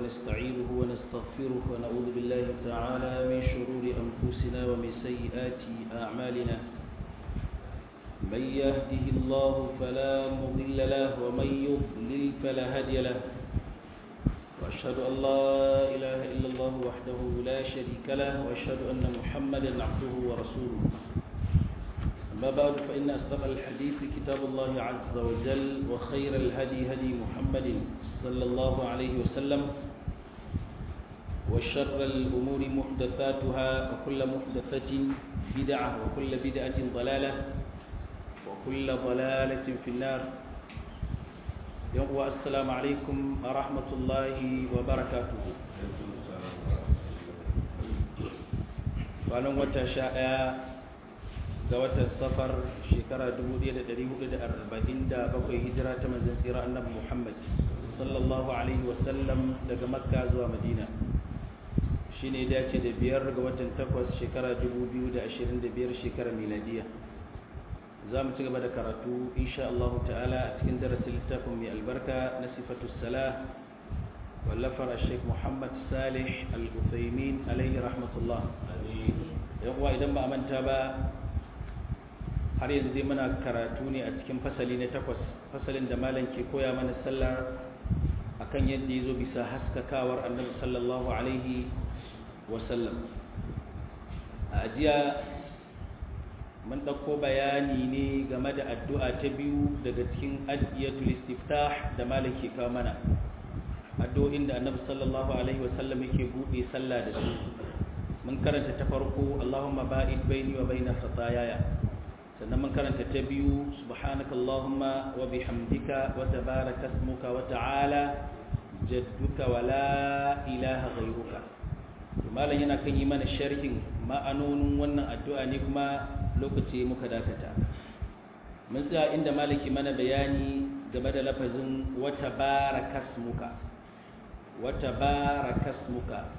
ونستعينه ونستغفره ونعوذ بالله تعالى من شرور أنفسنا ومن سيئات أعمالنا من يهده الله فلا مضل له ومن يضلل فلا هادي له وأشهد أن لا إله إلا الله وحده لا شريك له وأشهد أن محمدا عبده ورسوله أما بعد فإن أصدق الحديث كتاب الله عز وجل وخير الهدي هدي محمد صلى الله عليه وسلم وشر الأمور محدثاتها وكل محدثة بدعة وكل بدعة ضلالة وكل ضلالة في النار يوم السلام عليكم ورحمة الله وبركاته وأنا متشاء ga watan safar shekara 1447 hijira ta manzon tsira annabi Muhammad sallallahu alaihi wasallam daga makka zuwa madina shine dace da biyar ga watan takwas shekara 2025 shekara miladiya za mu ci gaba da karatu insha Allah ta'ala a cikin darasin littafin mai albarka na sifatu salah wallafar Sheikh Muhammad Salih Al-Uthaymin alaihi rahmatullah yan uwa idan ba a manta ba har yanzu dai muna karatu ne a cikin fasali na takwas fasalin da malam ke koya mana sallar akan yadda ya zo bisa haskakawar annabi sallallahu alaihi wasallam a ajiya mun ɗauko bayani ne game da addu'a ta biyu daga cikin adiyatul istiftah da malam ke kawo mana addu'o'in da annabi sallallahu alaihi wasallam yake buɗe sallah da su mun karanta ta farko Allahumma ba'id baini wa baina khataayaya sannan mun karanta ta biyu subhanaka allahumma wa bihamdika wa tabaraka ismuka wa ta'ala jadduka wa la ilaha ghayruka to malam yana kan yi mana sharhin ma'anonin wannan addu'a ne kuma lokaci muka dakata mun tsaya inda malaki mana bayani game da lafazin wa tabaraka ismuka wa tabaraka ismuka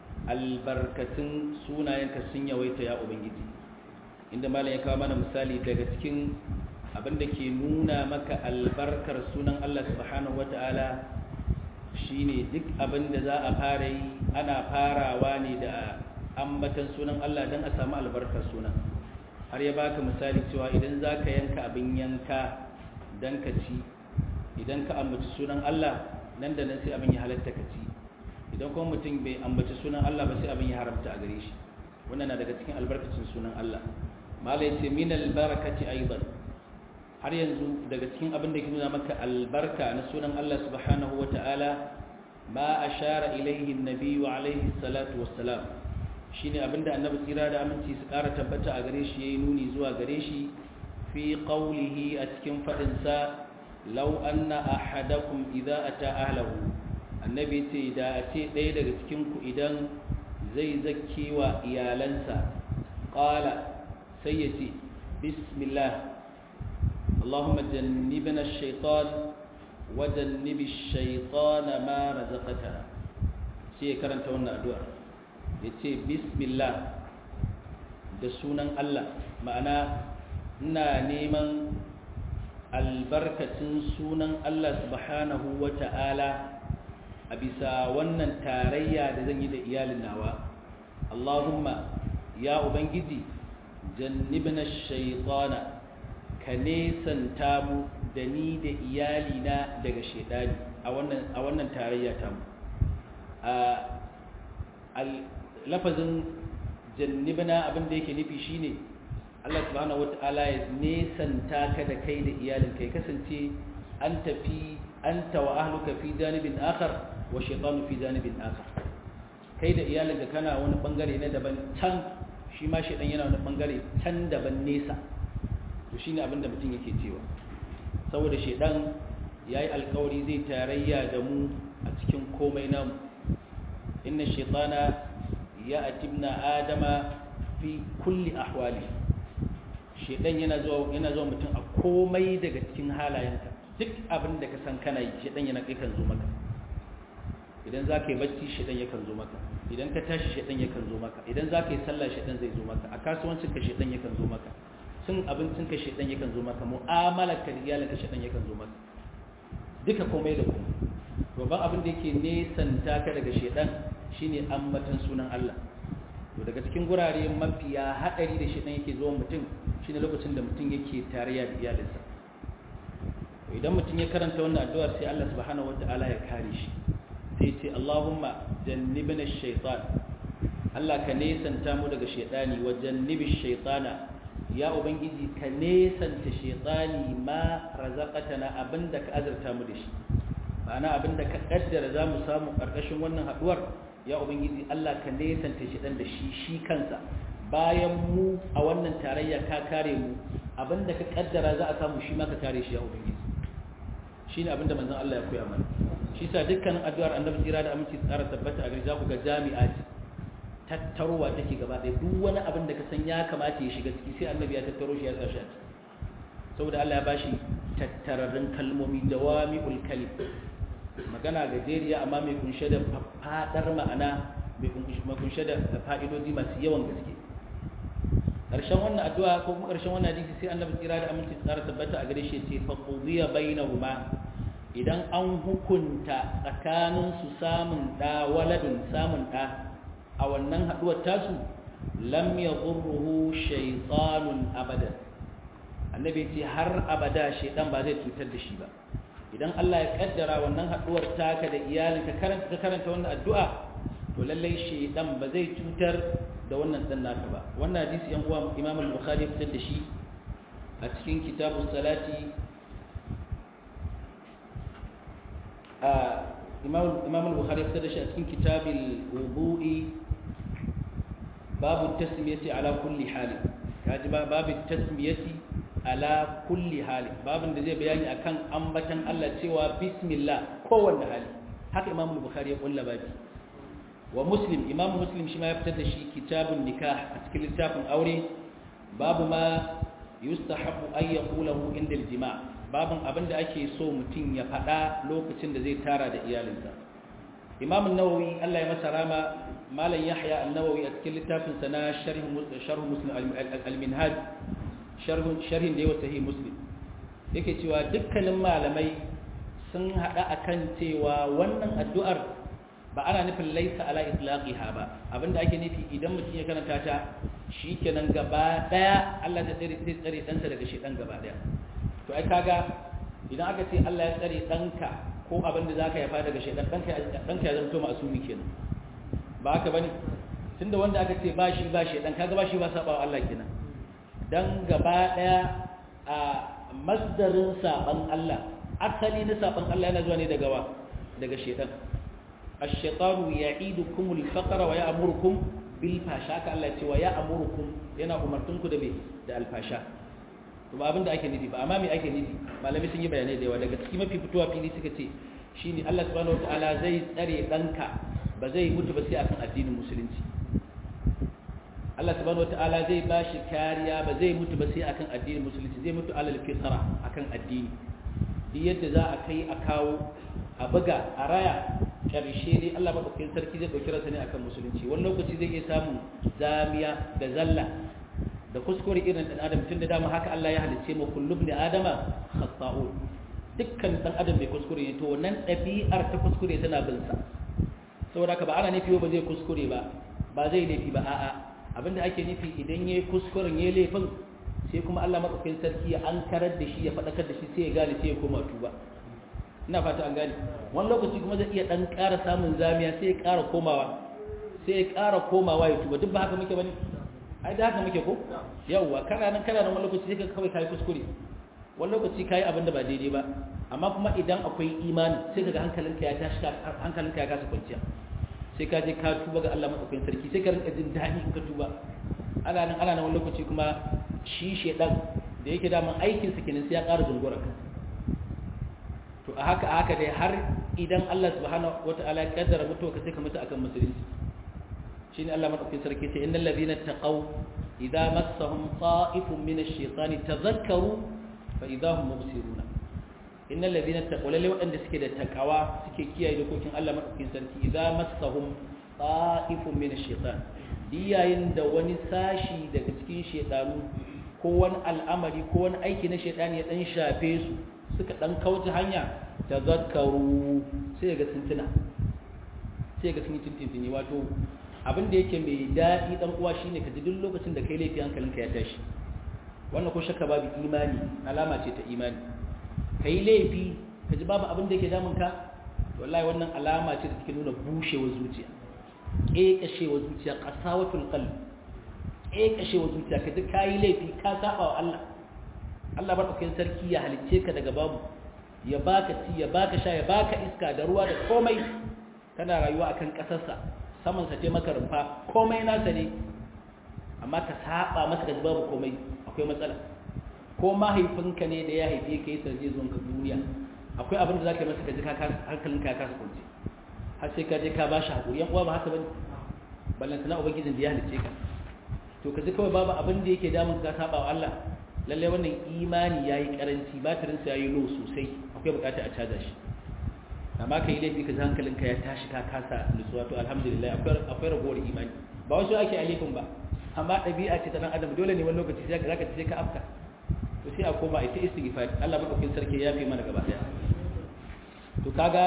albarkatun sunayenka sun yawaita ya ubangiji inda malam ya kawo mana misali daga cikin abin da ke nuna maka albarkar sunan Allah subhanahu wata'ala shine duk abin da za a fara yi ana farawa ne da ambatan sunan Allah don a samu albarkar sunan har ya baka misali cewa idan za ka yanka abin yanka don ka ci idan ka ambaci sunan Allah nan da nan sai abin ya halatta ka ci idan kuma mutum bai ambaci sunan Allah ba sai abin ya haramta a gare shi wannan na daga cikin albarkacin sunan Allah mala yace min albarakati aidan har yanzu daga cikin abin da ke nuna maka albarka na sunan Allah subhanahu wataala ma ashara ilayhi an-nabi wa alayhi salatu wassalam shine abinda annabi tsira da aminci su ƙara tabbata a gare shi yayi nuni zuwa gare shi fi qawlihi a cikin fadin sa law anna ahadakum idza ata ahlahu annabi ce da a ce ɗaya daga cikin ku idan zai zakke wa iyalansa qala sai ya ce bismillah Allahumma jannibna shaitan wa jannibi shaitana ma razaqtana sai ya karanta wannan addu'a ya ce bismillah da sunan Allah ma'ana ina neman albarkacin sunan Allah subhanahu wa ta'ala a bisa wannan tarayya da zan yi da iyalin nawa Allahumma ya ubangiji jannibna shaitana ka nesanta mu da ni da iyalina daga shaidani a wannan a wannan tarayya ta mu a lafazin jannibna abin da yake nufi shine Allah subhanahu wataala ya nesanta ka da kai da iyalin kai kasance an tafi anta wa ahluka fi janibin akhar wa shaytanu fi janibin akhar kai da iyalinka kana wani bangare na daban can shi ma shaidan yana wani bangare can daban nesa to shine abin da mutum yake cewa saboda shaidan yayi alkawari zai tarayya da mu a cikin komai namu inna shaytana ya'tibna adama fi kulli ahwali shaidan yana zuwa yana zuwa mutum a komai daga cikin halayenka duk abin da ka san kana yi shaidan yana kai kan zo maka idan za ka yi bacci shaidan yakan zo maka idan ka tashi shaidan yakan zo maka idan za ka yi sallah shaidan zai zo maka a kasuwancinka shaidan yakan zo maka cin abincinka shaidan yakan zo maka mu'amalarka da iyalinka shaidan yakan zo maka duka komai da komai babban abin da yake nesanta ka daga shedan shine ambatan sunan Allah to daga cikin gurare mafiya hadari da shedan yake zuwa mutum shine lokacin da mutum yake tarayya da iyalinsa to idan mutum ya karanta wannan addu'ar sai Allah subhanahu wataala ya kare shi sai ce Allahumma jannibna ash-shaytan Allah ka nesanta mu daga shaytani wa jannibish shaytana ya ubangiji ka nesanta shaytani ma razaqatana abinda ka azurta mu da shi ma'ana abinda ka kaddara za mu samu karkashin wannan haduwar ya ubangiji Allah ka nesanta shaytan da shi shi kansa bayan mu a wannan tarayya ka kare mu abinda ka kaddara za a samu shi ma ka kare shi ya ubangiji shine abinda manzon Allah ya koya mana shi sa dukkanin addu'ar annabi tsira da aminci tsara tabbata a gari za ku ga jami'a ce tattarowa take gaba ɗaya duk wani abin da ka san ya kamata ya shiga ciki sai annabi ya tattaro shi ya sa shi a ciki saboda Allah ya bashi tattararrun kalmomi jawami'ul kalim magana gajeriya amma mai kunshe da fadar ma'ana mai kunshe da fa'idodi masu yawan gaske ƙarshen wannan addu'a ko kuma ƙarshen wannan hadisi sai annabi tsira da aminci tsara tabbata a gare shi ya ce fa qudiya bainahuma idan an hukunta tsakanin su samun da waladun samun da a wannan haduwar tasu lam yadurruhu shaytanun abadan annabi ce har abada shaytan ba zai cutar da shi ba idan Allah ya kaddara wannan haduwar taka da iyalinka karanta ka karanta wannan addu'a to lallai shaytan ba zai cutar da wannan dan naka ba wannan hadisi yan uwa Imam al-Bukhari fitar da shi a cikin kitabus salati imam al-bukhari fitar da shi a cikin kitabil wudu'i babu tasmiyati ala kulli hali kaji ba babu tasmiyati ala kulli hali babin da zai bayani akan ambatan Allah cewa bismillah kowanne hali haka imam al-bukhari ya kulla babi wa muslim imam muslim shi ma ya fitar da shi kitabun nikah a cikin littafin aure babu ma yustahabu an yaqulahu inda al-jima' babin abin da ake so mutum ya faɗa lokacin da zai tara da iyalinsa imam nawawi Allah ya masa rama malam yahya an-nawawi a cikin littafin sa na sharh muslim al-minhaj sharhin da yawa sahih muslim yake cewa dukkanin malamai sun hada akan cewa wannan addu'ar ba ana nufin laisa ala itlaqiha ba abinda ake nufi idan mutum ya karanta ta shikenan gaba daya Allah zai tsare zai tsare dansa daga shedan gaba daya to ai kaga idan aka ce Allah ya tsare danka ko abin da zaka yafa daga shedan danka danka ya zanto masumi kenan ba haka bane tunda wanda aka ce ba shi ba shedan kaga ba shi ba saba Allah kenan dan gaba daya a masdarin saban Allah asali na saban Allah yana zuwa ne daga wa daga shedan ash-shaytanu ya'idukum al-faqra wa ya'murukum bil fasha ka Allah ce wa ya'murukum yana umartunku da me da al-fasha to ba abin da ake nufi ba amma me ake nufi malami sun yi bayanai da yawa daga cikin mafi fitowa fili suka ce shine Allah subhanahu wataala zai tsare danka ba zai mutu ba sai akan addinin musulunci Allah subhanahu wataala zai bashi kariya ba zai mutu ba sai akan addinin musulunci zai mutu alal fitra akan addini duk yadda za a kai a kawo a buga a raya karshe dai Allah madaukakin sarki zai dauki rasa ne akan musulunci wani lokaci zai iya samun zamiya da zalla da kuskure irin dan adam tun da dama haka Allah ya halicce mu kullu ibn adama khata'un dukkan dan adam bai kuskure ne to wannan ɗabi'ar ta kuskure tana bin sa saboda haka ba ana nufi ba zai kuskure ba ba zai laifi ba a'a abinda ake nufi idan yayi kuskuren yayi laifin sai kuma Allah madaukakin sarki ya ankarar da shi ya fadakar da shi sai ya gane sai ya koma tuba ina fata an gane wani lokaci kuma zai iya dan ƙara samun zamiya sai ya ƙara komawa sai ya ƙara komawa ya tuba duk ba haka muke bane ai da haka muke ko yawwa kana nan kana nan wani lokaci sai ka kawai kai kuskure wani lokaci kai abin da ba daidai ba amma kuma idan akwai imani sai kaga hankalinka ya tashi hankalinka ya kasa kwanciya sai ka je ka tuba ga Allah madaukakin sarki sai ka rinka jin daɗi in ka tuba ana nan ana nan wani lokaci kuma shi shedan da yake daman aikin sa kenan sai ya ƙara zungura ka to a haka a haka dai har idan Allah subhanahu wataala ya kaddara mutuwa ka sai ka mutu akan musulunci shine Allah madaukakin sarki sai innal ladina taqaw idza massahum ta'ifun min ash-shaytani tadhakkaru fa idza hum mubsiruna innal ladina taqaw lalle wadanda suke da takawa suke kiyaye dokokin Allah madaukakin sarki idza massahum ta'ifun min ash-shaytan diyayin da wani sashi daga cikin shaytanu ko wani al'amari ko wani aiki na shaytani ya dan shafe su suka dan kauce hanya tazakkaru sai ga sun tuna sai ga sun yi tintintini wato abin da yake mai daɗi dan uwa shine ka ji duk lokacin da kai laifi hankalinka ya tashi wannan ko shakka babu imani alama ce ta imani kai laifi ka ji babu abin da yake damun ka wallahi wannan alama ce da take nuna bushewar zuciya ƙeƙashewar zuciya qasawatul qalb ƙeƙashewar zuciya ka ji kayi laifi ka saba wa Allah Allah madaukakin sarki ya halicce ka daga babu ya baka ci ya baka sha ya baka iska da ruwa da komai kana rayuwa akan kasarsa saman sa maka rumfa komai nasa ne amma ka saba masa da babu komai akwai matsala ko mahaifinka ne da ya haife ka yi sarje zuwan ka duniya akwai abin da zaka yi masa ka ji hankalin ka kasa kwance har sai ka je ka bashi hakuri yan uwa ba haka bane ballantana ubangijin da ya halicce ka to ka ji kawai babu abin da yake damun ka saba wa Allah lalle wannan imani yayi karanci batirin sa yayi low sosai akwai bukata a caja shi amma kai laifi ka ji hankalinka ya tashi ka kasa nutsuwa to alhamdulillah akwai akwai ragowar imani ba wasu ake alifin ba amma ɗabi'a ce ta dan adam dole ne wani lokaci sai zaka sai ka afka to sai a koma ita istighfar Allah madaukakin sarki ya fi mana gaba daya to kaga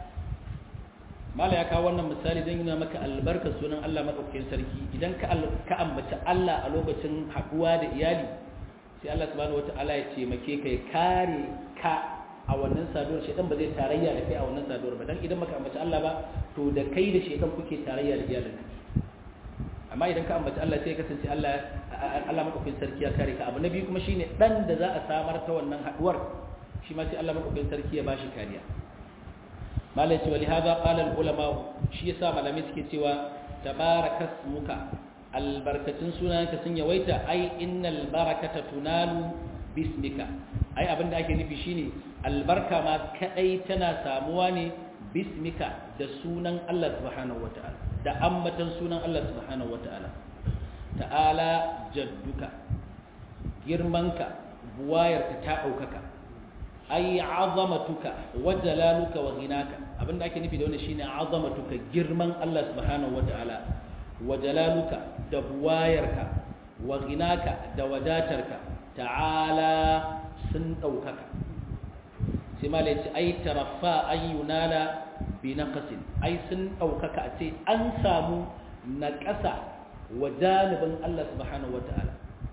mala ya kawo wannan misali don yana maka albarka sunan Allah madaukakin sarki idan ka ka ambaci Allah a lokacin haduwa da iyali sai Allah subhanahu wataala ya ce make ka ya kare ka a wannan saduwar shedan ba zai tarayya da kai a wannan saduwar ba dan idan maka ambaci Allah ba to da kai da shedan kuke tarayya da iyalinka amma idan ka ambaci Allah sai ya kasance Allah Allah madaukakin sarki ya kare ka abu na biyu kuma shine dan da za a samar ta wannan haduwar shi ma sai Allah madaukakin sarki ya bashi kariya malai ce wali haza qala ulama shi yasa malamai suke cewa tabarakasmuka albarkatun sunanka sun yawaita ai innal barakata tunalu bismika ai abinda ake nufi shine albarka ma kadai tana samuwa ne bismika da sunan Allah subhanahu wataala da ammatan sunan Allah subhanahu wataala ta'ala jadduka girmanka buwayarka ta daukaka ai azamatuka wa jalaluka wa ghinaka abinda ake nufi da wannan shine azamatuka girman Allah subhanahu wataala wa jalaluka da buwayarka wa ghinaka da wadatarka ta'ala sun daukaka sai ma lai ai tarafa ayyunala bi naqsin ai sun daukaka a ce an samu naqasa wa janibin Allah subhanahu wataala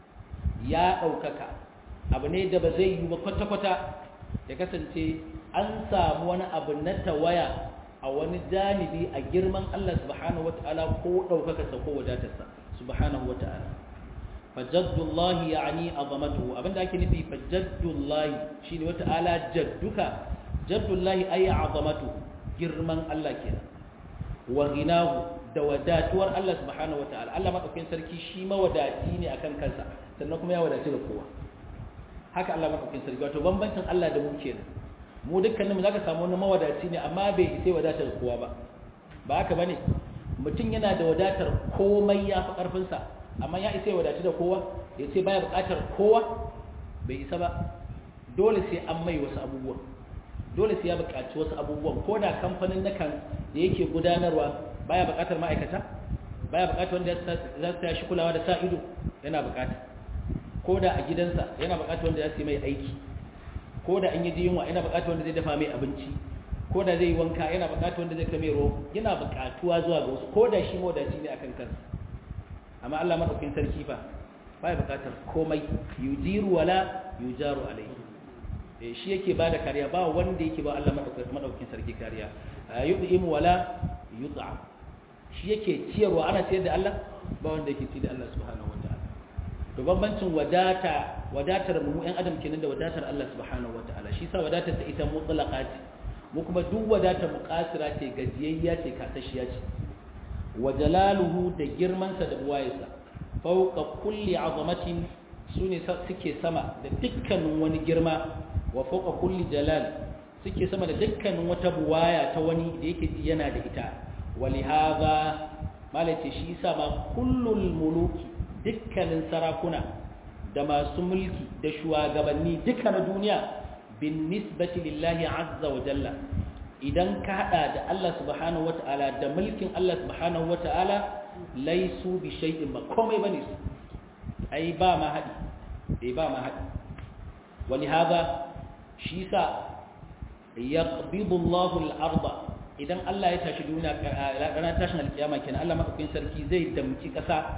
ya daukaka abu ne da ba zai yi ba kwata-kwata ya kasance an samu wani abu na tawaya a wani janibi a girman Allah subhanahu wata'ala ko ɗaukakarsa ko wadatarsa subhanahu wata'ala fajaddullahi ya'ani azamatuhu abinda ake nufi fajaddullahi shine wata'ala jadduka jaddullahi ay azamatu girman Allah kenan wa ghinahu da wadatuwar Allah subhanahu wata'ala Allah madaukakin sarki shi mawadaci ne akan kansa sannan kuma ya wadaci da kowa haka Allah madaukakin sarki wato bambancin Allah da mu kenan mu dukkanin mu zaka samu wani mawadaci ne amma bai isa wadatar kowa ba ba haka bane mutum yana da wadatar komai ya fi karfin sa amma ya isa wadaci da kowa ya ce baya bukatar kowa bai isa ba dole sai an mai wasu abubuwan dole sai ya bukaci wasu abubuwan ko da kamfanin nakan da yake gudanarwa baya bukatar ma'aikata baya bukatar wanda za su tashi kulawa da sa ido yana bukata ko da a gidansa yana bukatar wanda ya su mai aiki ko da an yi ji yunwa yana bukatar wanda zai dafa mai abinci ko da zai yi wanka yana bukatar wanda zai kame ruwa yana bukatuwa zuwa ga wasu ko da shi mawadaci ne akan kansa amma Allah madaukakin sarki fa baya bukatar komai yujiru wala yujaru alaihi eh shi yake bada kariya ba wanda yake ba Allah madaukakin sarki kariya yud'im wala yut'am shi yake ciyarwa ana ciyar da Allah ba wanda yake ci da Allah subhanahu wataala to bambancin wadata wadatar mu ɗan adam kenan da wadatar Allah subhanahu wataala shi sa wadatar ta ita mutlaqa ce mu kuma duk wadatar mu kasira ce gajiyayya ce kasashiya ce wa jalaluhu da girman sa da buwayesa fawqa kulli azamatin sune suke sama da dukkanin wani girma wa fawqa kulli jalal suke sama da dukkanin wata buwaya ta wani da yake ji yana da ita walihaza malace shi yasa ma kullul muluki dukkanin sarakuna da masu mulki da shugabanni duka na duniya bin nisbati lillahi azza wa jalla idan ka hada da Allah subhanahu wata'ala da mulkin Allah subhanahu wata'ala laisu bi shay'in ba komai bane su ai ba ma hadi eh ba ma hadi wani hada shi sa yaqbidu Allahu al-arda idan Allah ya tashi duniya ranar tashin alkiyama kenan Allah madaukakin sarki zai damci kasa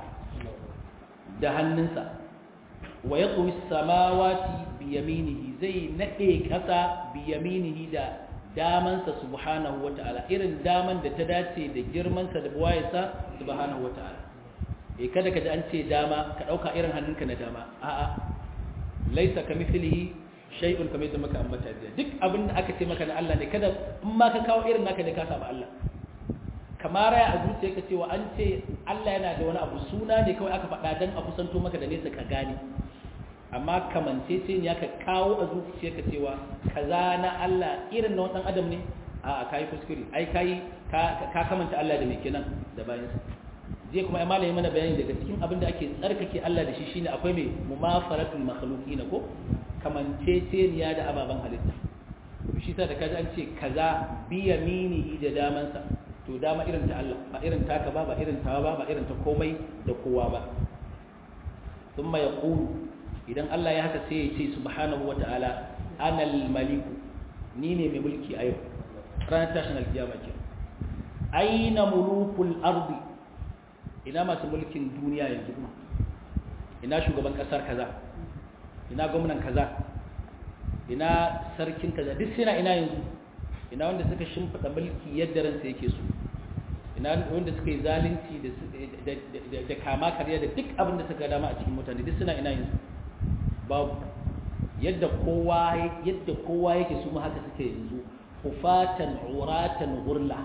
da hannunsa wa yaqwi as-samawati bi yaminihi zai nade kasa bi yaminihi da damansa subhanahu wata'ala irin daman da ta dace da girmansa da buwayesa subhanahu wata'ala eh kada ka ji an ce dama ka dauka irin hannunka na dama a'a laisa kamithlihi shay'un kamar yadda muka ambata jiya duk abin da aka ce maka na Allah ne kada in ma ka kawo irin naka ne ka saba Allah kamar ya a zuciya ka cewa an ce Allah yana da wani abu suna ne kawai aka faɗa dan a kusanto maka da nesa ka gane amma kamance ce ne ka kawo a zuciya ka cewa kaza na Allah irin na wani adam ne a kai kuskure ai kai ka kamanta Allah da me kenan da bayansa zai kuma ai malami mana bayani daga cikin abin da ake tsarkake Allah da shi shine akwai mai mumafaratul makhluqin ko kamanceceniya da ababen halitta shi sa da kaji an ce kaza bi yaminihi da damansa to dama irin ta Allah ba irin taka ba ba irin tawa ba ba irin ta komai da kowa ba thumma yaqulu idan Allah ya haka sai ya ce subhanahu wata'ala ana al-maliku ni ne mai mulki a yau ranar tashin alkiyama ke aina mulukul ardi ina masu mulkin duniya yanzu ina shugaban kasar kaza ina gwamnan kaza ina sarkin kaza duk suna ina yanzu ina wanda suka shimfiɗa mulki yadda ransa yake so ina wanda suka yi zalunci da kama karya da duk abin da suka dama a cikin mutane duk suna ina yanzu babu yadda kowa yadda kowa yake su haka suke yanzu hufatan uratan gurla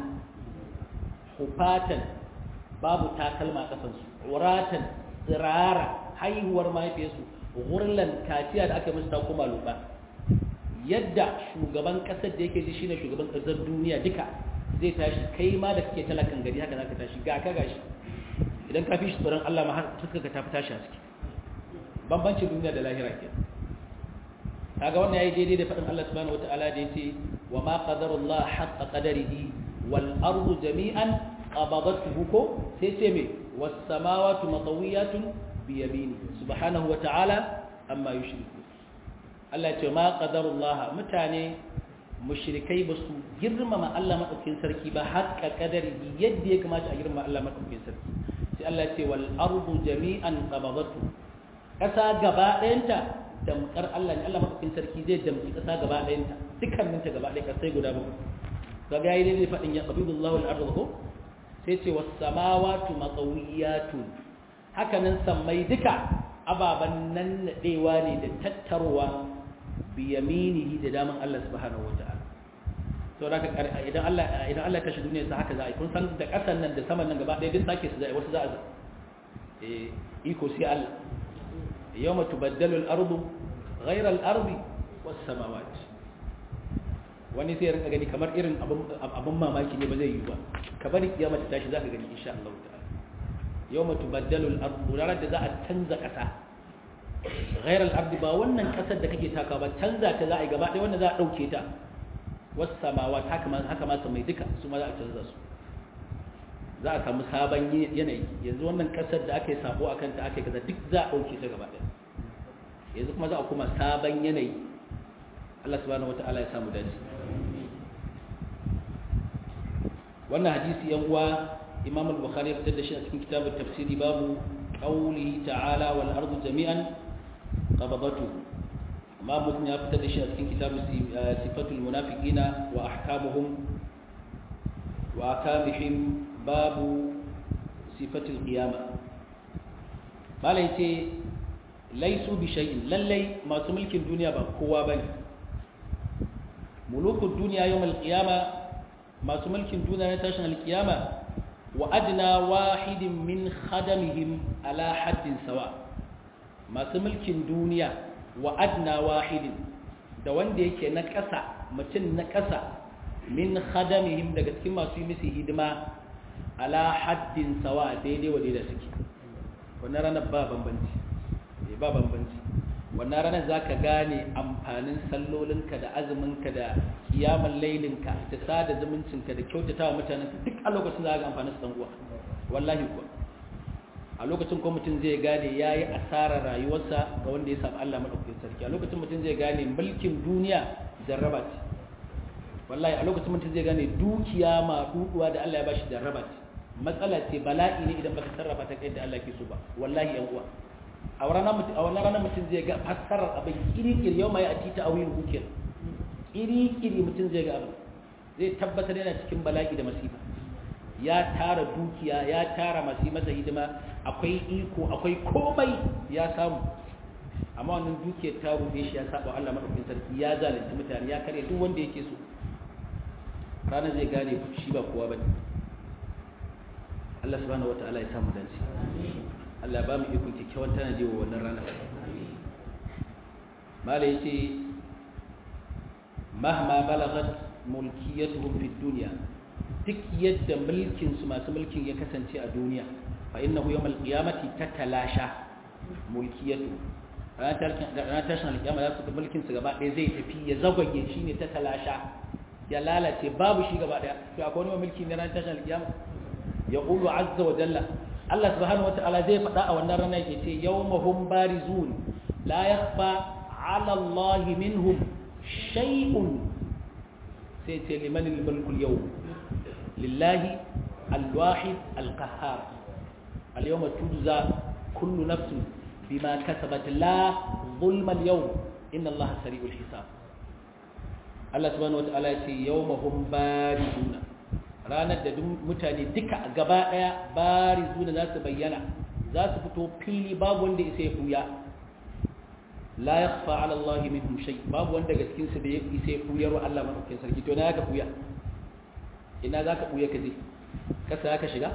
hufatan babu takalma kafansu uratan tsirara haihuwar mahaifiyarsu gurlan kaciya da aka musu ta kuma luba yadda shugaban kasar da yake ji shine shugaban kasar duniya duka zai tashi kai ma da kake talakan gari haka zaka tashi ga ka gashi idan ka fi shi tsoron Allah ma har fuskar ka tafi tashi a ciki bambancin duniya da lahira ke kaga wannan yayi daidai da faɗin Allah subhanahu wataala da yace wa ma qadarullah haqqa qadarihi wal ardu jami'an qabadathu ko sai ce me was samawati matawiyatun bi yamini subhanahu wataala amma yushriku Allah ce ma qadarullah mutane mushrikai ba su girmama Allah madaukakin sarki ba haqqa qadarihi yadda ya kamata a girmama Allah madaukakin sarki sai Allah ce wal ardu jami'an qabadathu ƙasa gaba ɗayanta damkar Allah ne Allah mafakin sarki zai damki ƙasa gaba ɗayanta dukkaninta gaba ɗaya ƙasai guda bakwai ga ga yi ne faɗin ya ƙabidu Allah al'arzu ko sai ce wasu samawatu matsawiyatun hakanan sammai duka ababen nan naɗewa ne da tattarowa biyaminihi da daman Allah subhanahu wa ta'ala to da ka idan Allah idan Allah ya tashi duniya sa haka za a yi kun san da ƙasan nan da saman nan gaba ɗaya duk sake su za a yi wasu za a eh iko sai Allah يوم تبدل الأرض غير الأرض والسماوات wani sai rinka gani kamar irin abin mamaki ne ba zai yi ba ka bari kiyama ta tashi za ka gani insha Allah ta'ala yawma tubaddalu al-ardu ranar da za a canza kasa ghayr al-ardi ba wannan kasar da kake taka ba canza ta za a yi gaba ɗaya wanda za a dauke ta was samawat haka ma haka ma mai duka su ma za a canza su za a samu sabon yanayi yanzu wannan kasar da aka yi sabo a kanta aka yi kaza duk za a ɗauke ta gaba ɗaya yanzu kuma za a kuma sabon yanayi Allah subhanahu wata'ala ya samu dace wannan hadisi yan uwa Imam al-Bukhari ya fitar da shi a cikin kitabun tafsiri babu qawli ta'ala wal ardu jami'an qabadatu amma mutum ya fitar da shi a cikin kitabun sifatul munafiqina wa ahkamuhum wa akamihim babu sifatul qiyama malai ce laisu bi shay'in lallai masu mulkin duniya ba kowa bane mulukul duniya yawmal qiyama masu mulkin duniya na tashin alqiyama wa adna wahidin min khadamihim ala haddin sawa masu mulkin duniya wa adna wahidin da wanda yake na ƙasa mutum na ƙasa min khadamihim daga cikin masu yi musu hidima ala haddin sawa daidai wa daidai suke wannan ranar ba bambanci ba bambanci wannan ranar za ka gane amfanin sallolinka da azuminka da kiyaman lailinka da sada zumuncinka da kyautata wa mutanenka duk a lokacin za ka ga amfanin su uwa wallahi kuwa a lokacin ko mutum zai gane ya yi asarar rayuwarsa ga wanda ya samu Allah maɗaukakin sarki a lokacin mutum zai gane mulkin duniya jarraba ce wallahi a lokacin mutum zai gane dukiya ma duduwa da Allah ya bashi jarraba ce matsala ce bala'i ne idan baka sarrafa ta kai da Allah ke so ba wallahi yan uwa a wannan mutum a wannan ranar mutum zai ga fassarar abin kirikir yau mai ati ta awil hukir kirikiri mutum zai ga abin zai tabbatar yana cikin bala'i da masifa ya tara dukiya ya tara masu masa hidima akwai iko akwai komai ya samu amma wannan dukiyar ta rufe shi ya saba Allah madaukakin sarki ya zalunci mutane ya kare duk wanda yake so ranar zai gane shi ba kowa bane Allah subhanahu wataala ya samu dace Allah ba mu iko kikkiawan tanaji wa wannan ranar malai yace mahma balagat mulkiyatuhum fid dunya duk yadda mulkin su masu mulkin ya kasance a duniya fa innahu yawmal qiyamati tatalasha mulkiyatu ranar tashin alƙiyama za su ga mulkin su gaba ɗaya zai tafi ya zagwage shi ne tatalasha ya lalace babu shi gaba ɗaya to akwai wani mulki ne ranar tashin alƙiyama ya ƙulu azza wa jalla Allah subhanahu wa ta'ala zai faɗa a wannan ranar ya ce yawmahum barizun la yakhfa ala Allah minhum shay'un sai ce liman al-mulku al-yawm lillahi al-wahid al-qahhar al-yawma tujza kullu nafsin bima kasabat la zulma al-yawm inna Allah sari'ul hisab Allah subhanahu wataala ya ce yawmahum barizuna ranar da mutane duka gaba daya barizuna za su bayyana za su fito fili babu wanda isa ya fuya la yakhfa ala Allah minhum shay babu wanda daga cikin su da ya isa ya fuyar wa Allah madaukakin sarki to na ka fuya ina zaka fuya ka je kasa zaka shiga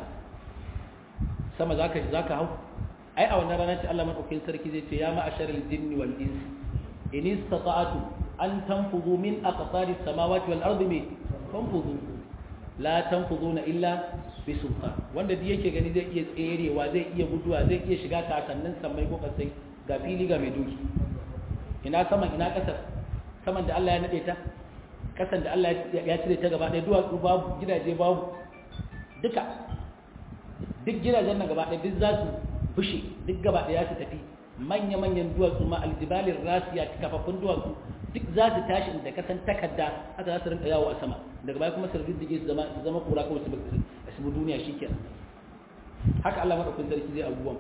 sama zaka zaka hau ai a wannan ranar ce Allah madaukakin sarki zai ce ya ma'asharal jinni wal ins in istata'tu an tanfuzu min aqtaris samawati wal ardi mi tanfuzu la tanfuzuna illa bi sultan wanda duk yake gani zai iya tserewa zai iya guduwa zai iya shiga kasannin samai ko kasai ga fili ga mai doki ina saman ina kasar saman da Allah ya nade ta kasan da Allah ya cire ta gaba ɗaya duwatsu babu gidaje babu duka duk gidajen nan gaba ɗaya duk za su bushe duk gaba ɗaya su tafi manya-manyan duwatsu ma aljibalin rasiya kafaffun duwatsu duk za su tashi da kasan takarda haka za su rinka yawo a sama daga baya kuma su riddige su zama su zama kura kawai su su duniya shikenan haka Allah madaukakin sarki zai abubuwan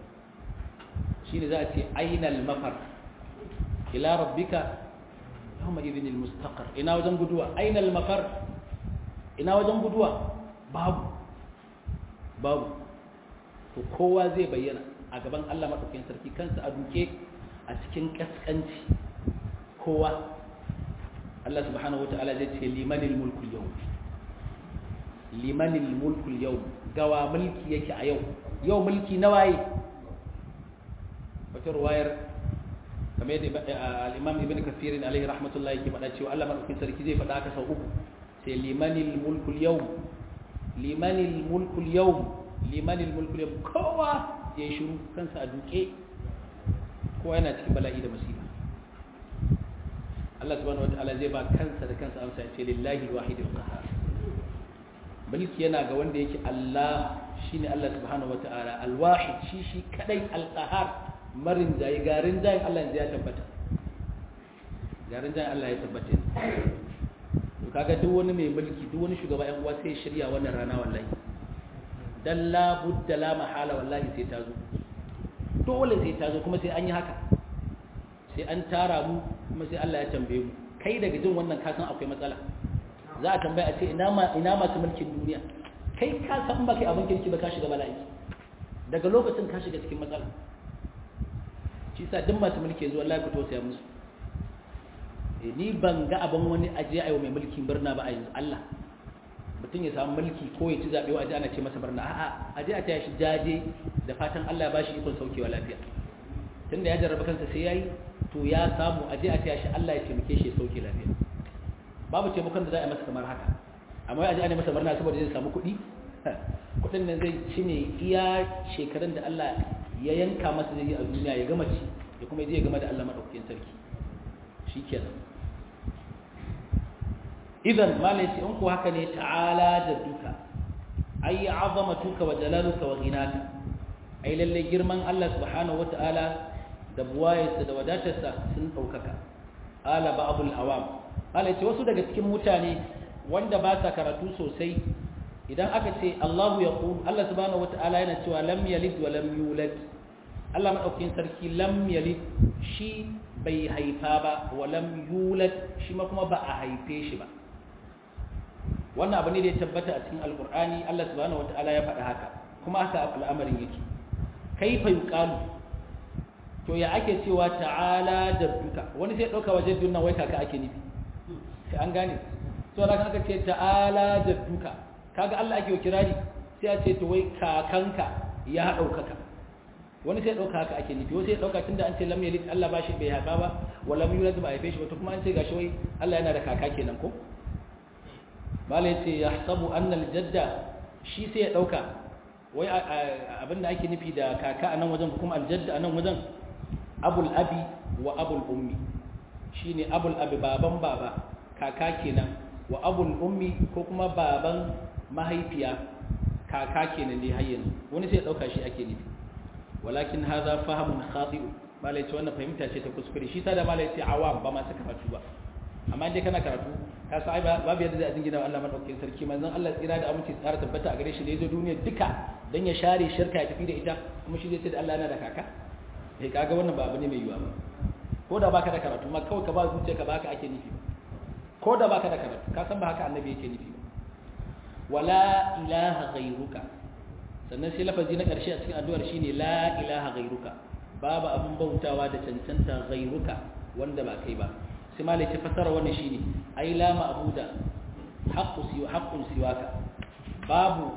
shine za a ce ainal mafar ila rabbika yawma idhin almustaqar ina wajen guduwa ainal mafar ina wajen guduwa babu babu to kowa zai bayyana a gaban Allah maɗaukakin sarki kansa a duke a cikin ƙasƙanci kowa Allah subhanahu wata'ala zai ce limanil mulkul yau limanil mulkul yau gawa mulki yake a yau yau mulki na waye wata ruwayar kamar yadda al-imam ibn kafirin alaihi rahmatullahi yake faɗa cewa Allah maɗaukakin sarki zai faɗa haka sau uku sai limanil mulkul yau limanil mulkul yau limanil mulkul yau kowa ya yi shiru kansa a duke kowa yana cikin bala'i da masifa Allah subhanahu wataala zai ba kansa da kansa amsa ya ce lillahi alwahid alqahar mulki yana ga wanda yake Allah shine Allah subhanahu wataala alwahid shi shi kadai alqahar marin jayi garin jayin Allah ya tabbata garin jayin Allah ya tabbata to kaga duk wani mai mulki duk wani shugaba yan uwa sai shirya wannan rana wallahi dan la budda la mahala wallahi sai ta zo dole sai ta zo kuma sai an yi haka sai an tara mu kuma sai Allah ya tambaye mu kai daga jin wannan ka san akwai matsala za a tambaya a ce ina ma ina masu mulkin duniya kai ka san ba kai abin kirki ba ka shiga bala'i daga lokacin ka shiga cikin matsala shi sa duk masu mulki yanzu wallahi ku tausaya musu ni ban ga abin wani aje ayo mai mulkin birna ba a yanzu Allah mutum ya samu mulki ko ya ci zaɓe wa aje ana ce masa barna a'a aje a taya shi jaje da fatan Allah ya bashi ikon saukewa lafiya tunda ya jarraba kansa sai yayi to ya samu aje a taya shi Allah ya taimake shi ya sauke lafiya babu taimakon da za a yi masa kamar haka amma wai aje ana masa barna saboda zai samu kuɗi kuɗin nan zai ci ne iya shekarun da Allah ya yanka masa zai yi a duniya ya gama ci ya kuma je ya gama da Allah madaukakin sarki shikenan idan malai ce in ku haka ne ta'ala da duka ai azamatuka wa jalaluka wa ghinaka ai lalle girman Allah subhanahu wata'ala da buwayarsa da wadatarsa sun daukaka ala ba'dul awam Allah ce wasu daga cikin mutane wanda ba sa karatu sosai idan aka ce Allahu ya qul Allah subhanahu wata'ala yana cewa lam yalid wa lam yulad Allah madaukakin sarki lam yalid shi bai haifa ba wa lam yulad shi ma kuma ba a haife shi ba wannan abu ne da ya tabbata a cikin alqur'ani Allah subhanahu wata'ala ya faɗa haka kuma haka al'amarin yake kaifa yuqalu to ya ake cewa ta'ala jadduka wani sai dauka wajen dunnan wai kaka ake nufi sai an gane to da aka ce ta'ala jadduka kaga Allah ake kirari sai a ce to wai kakanka ya daukaka wani sai dauka haka ake nufi wani sai dauka tunda an ce lam yalid Allah ba shi bai haifa ba wa lam yulad ba haife shi ba to kuma an ce gashi wai Allah yana da kaka kenan ko malai ce yahsabu anna al-jadda shi sai ya dauka wai abinda ake nufi da kaka a nan wajen kuma aljadda a nan wajen abul abi wa abul ummi shine abul abi baban baba kaka kenan wa abul ummi ko kuma baban mahaifiya kaka kenan dai har yanzu wani sai dauka shi ake nufi walakin hadha fahamun khati'u malai ce wannan fahimta ce ta kuskure shi ta da malai ce awam ba ma saka karatu ba amma dai kana karatu ka sa babu yadda zai jingina Allah madaukakin sarki manzon Allah tsira da aminci tsara tabbata a gare shi da yazo duniya duka dan ya share shirka ya tafi da ita kuma shi zai ce da Allah yana da kaka eh kaga wannan ba abu ne mai yiwa ba ko da baka da karatu ma kawai ka ba zuciya ka baka ake nufi ba ko da baka da karatu ka san ba haka annabi yake nufi ba wala ilaha ghairuka sannan sai lafazi na karshe a cikin addu'ar shine la ilaha ghairuka babu abun bautawa da cancanta ghairuka wanda ba kai ba sai malai ce fasara wannan shine ai la ma'buda haqqu siwa haqqun siwaka babu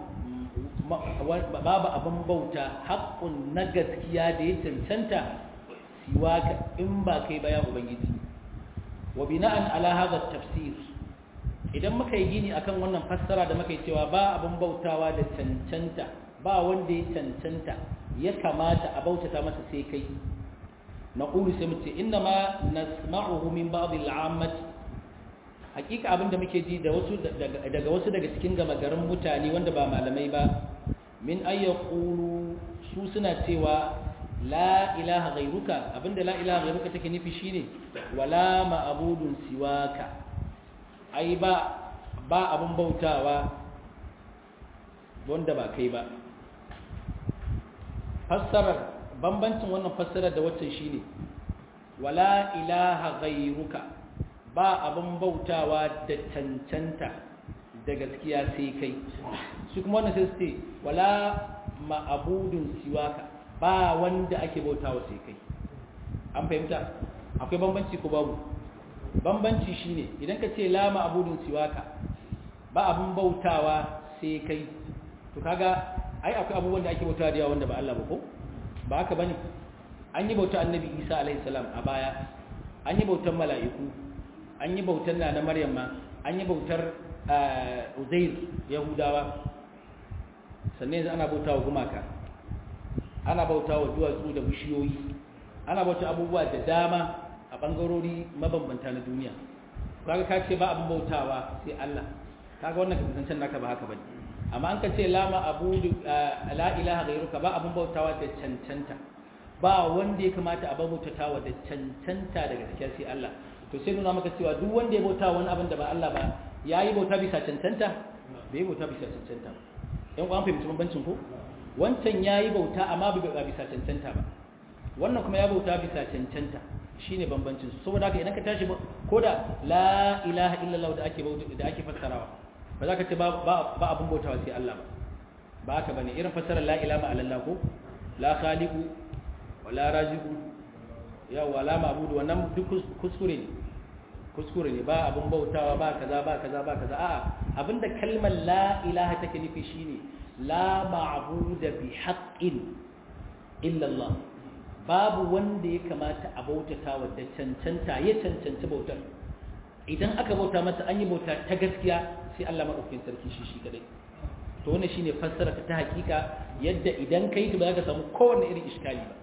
babu abin bauta haqqun na gaskiya da ya cancanta siwaka in ba kai ba ya ubangiji wa bina'an ala hadha tafsir idan muka yi gini akan wannan fassara da muka yi cewa ba abin bautawa da cancanta ba wanda ya cancanta ya kamata a bautata masa sai kai نقول سمت إنما نسمعه من بعض العامة hakika abinda muke ji da wasu daga wasu daga cikin gama garin mutane wanda ba malamai ba min ayyaqulu su suna cewa la ilaha ghairuka abinda la ilaha ghairuka take nufi shine wala ma'budun siwaka ai ba ba abun bautawa wanda ba kai ba fassarar bambancin wannan fassarar da waccan shine wala ilaha ghairuka ba abin bautawa da cancanta da gaskiya sai kai su kuma wannan sai su ce wala ma'abudun siwaka ba wanda ake bautawa sai kai an fahimta akwai bambanci ko babu bambanci shine idan ka ce la ma'abudun siwaka ba abin bautawa sai kai to kaga ai akwai abubuwan da ake bautawa da yawa wanda ba Allah ba ko ba haka bane an yi bautar annabi Isa alaihi salam a baya an yi bautar mala'iku an yi bautar na na Maryam ma an yi bautar Uzair Yahudawa sannan yanzu ana bautawa gumaka ana bautawa duwatsu da bishiyoyi ana bauta abubuwa da dama a bangarori mabambanta na duniya kaga ka ce ba abin bautawa sai Allah kaga wannan kasancen naka ba haka bane amma an ka ce lama abudu la ilaha ghairuka ba abun bautawa da cancanta ba wanda ya kamata a bautawa da cancanta daga gaskiya sai Allah to sai nuna maka cewa duk wanda ya bauta wani abin da ba Allah ba yayi bauta bisa cancanta bai bauta bisa cancanta ba yan uwan fahimci bambancin ko wancan yayi bauta amma bai bauta bisa cancanta ba wannan kuma ya bauta bisa cancanta shine bambancin saboda haka idan ka tashi ko da la ilaha illallah da ake bauta da ake fassarawa ba za ka ce ba abin bautawa sai Allah ba ba haka bane irin fasarar la ilaha illallah ko la khaliqu wa la raziqu ya wa la ma'budu wannan duk kuskure ne kuskure ne ba abin bautawa ba kaza ba kaza ba kaza a'a abinda kalmar la ilaha take nufi shine la ma'budu bi haqqin illa Allah babu wanda ya kamata a bautata wa da cancanta ya cancanci bautar idan aka bauta masa an yi bauta ta gaskiya sai Allah maɗaukakin sarki shi shi kadai to wannan shine fassara ta hakika yadda idan kai ta ba za ka samu kowanne irin iskali ba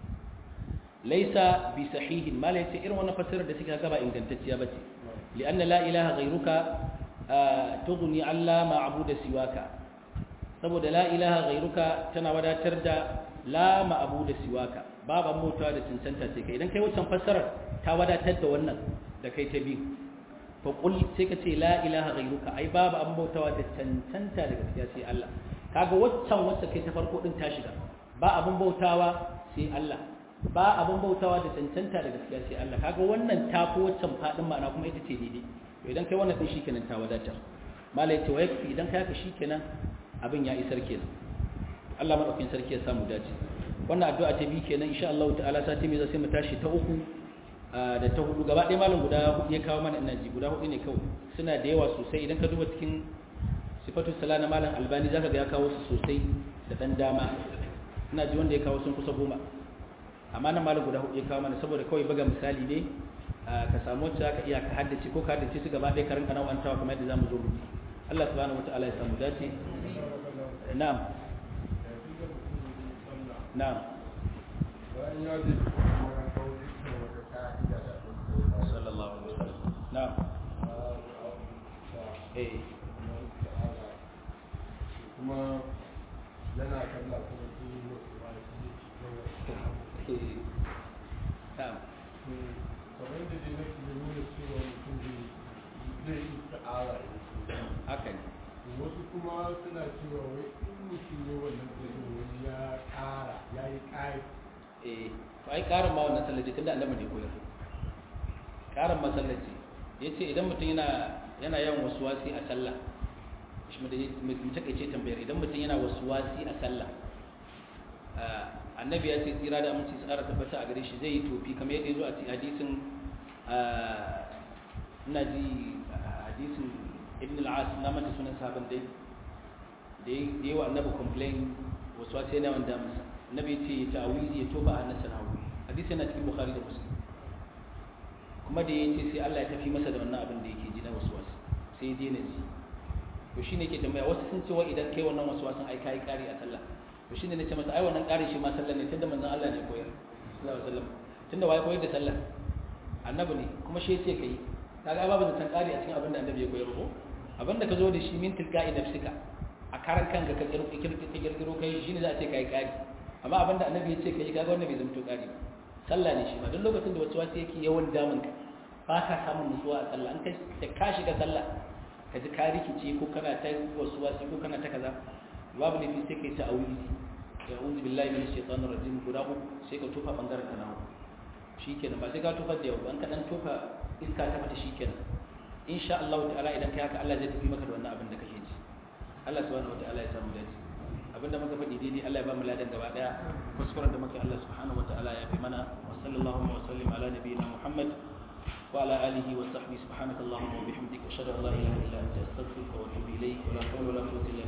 laisa bi sahihin ma laysa irin wannan fassarar da suka ga ba ingantacciya bace li'anna la ilaha ghayruka tughni alla ma'budu siwaka saboda la ilaha ghayruka tana wadatar da la ma'budu siwaka babu mota da cancanta ce kai idan kai wancan fassarar ta wadatar da wannan da kai ta biyu fa qul sai ka ce la ilaha ghayruka ai babu an bautawa da cancanta da gaskiya sai Allah kaga waccan wacce kai ta farko din ta shiga ba abun bautawa sai Allah ba abun bautawa da cancanta da gaskiya sai Allah kaga wannan ta fi waccan fadin ma'ana kuma ita ce daidai to idan kai wannan din shikenan ta wadatar malai ce wa yakfi idan kai haka shikenan abin ya isar kenan Allah madaukakin sarki ya samu dace wannan addu'a ta bi kenan insha Allah ta'ala sati mai zai mu tashi ta uku da ta hudu gaba ɗaya malam guda hudu ya kawo mana ina ji guda hudu ne kawai suna da yawa sosai idan ka duba cikin sifatu sala na malam albani zaka ga ya kawo su sosai da dan dama ina ji wanda ya kawo sun kusa goma amma nan malam guda hudu ya kawo mana saboda kawai buga misali ne ka samu wacce zaka iya ka haddace ko ka haddace su gaba ɗaya ka rinka nawantawa kamar yadda zamu zo mu Allah subhanahu wataala ya samu dace na'am na'am sallallahu alaihi wasallam na'am eh kuma yana kalla kuma su yi wasu ba su yi na'am kamar da dai nake nuna cewa mutum zai yi ta'ara haka ne wasu kuma suna cewa wai in mutum ne wannan zai wani ya ƙara ya yi ƙari eh to ai karin ma wannan sallaci tunda annabi ne koyar karin masallaci yace idan mutum yana yana yawan waswasi a sallah shi mu da mu take ce tambayar idan mutum yana waswasi a sallah annabi ya ce tsira da aminci tsara tabbata a gare shi zai yi tofi kamar yadda ya zo a cikin hadisin ina ji hadisin ibn al-as na mata sunan sahaban dai da yi wa annabi complain waswasi yana wanda masa annabi ce ya ta'awizi ya toba a nasa nawo hadisi yana cikin bukhari da muslim kuma da yace sai Allah ya tafi masa da wannan abin da yake ji na waswasi sai ya daina ji to shine yake tambaya wasu sun ce wa idan kai wannan waswasin ai kai kari a sallah to shine nace masa ai wannan kari shi ma sallah ne tunda manzon Allah ne koyar sallallahu alaihi wasallam tunda wai koyar da sallah annabi ne kuma shi yace kai kaga babu zaton kari a cikin abin da annabi ya koyar ko abin da ka zo da shi min tilqa'i nafsika a karan kanka ka kirkiro kai shine za a ce kai kari amma abinda annabi ya ce kai kaga wannan bai zamto kari ba sallah ne shi ma duk lokacin da wasu wasu yake yawan damun ka ba ka samun nutsuwa a sallah an kai da ka shiga sallah ka ji ka rikice ko kana ta wasu wasu ko kana ta kaza babu lafi sai kai ta'awizi ya uzu billahi minash shaitanir rajim guda uku sai ka tofa bangaren ka nawo shikenan ba sai ka tofa da yau an ka dan tofa iska ta fata shikenan insha Allah ta'ala idan kai haka Allah zai tafi maka da wannan abin da kake ji Allah subhanahu wa ta'ala ya samu dace abinda muka faɗi daidai Allah ya ba mu ladan gaba daya kuskuren da muka Allah subhanahu wataala ya fi mana wa sallallahu wa sallim ala nabiyyina Muhammad wa ala alihi wa sahbihi subhanaka allahumma wa bihamdika ashhadu an la ilaha illa anta astaghfiruka wa atubu ilayk wa la hawla wa la quwwata illa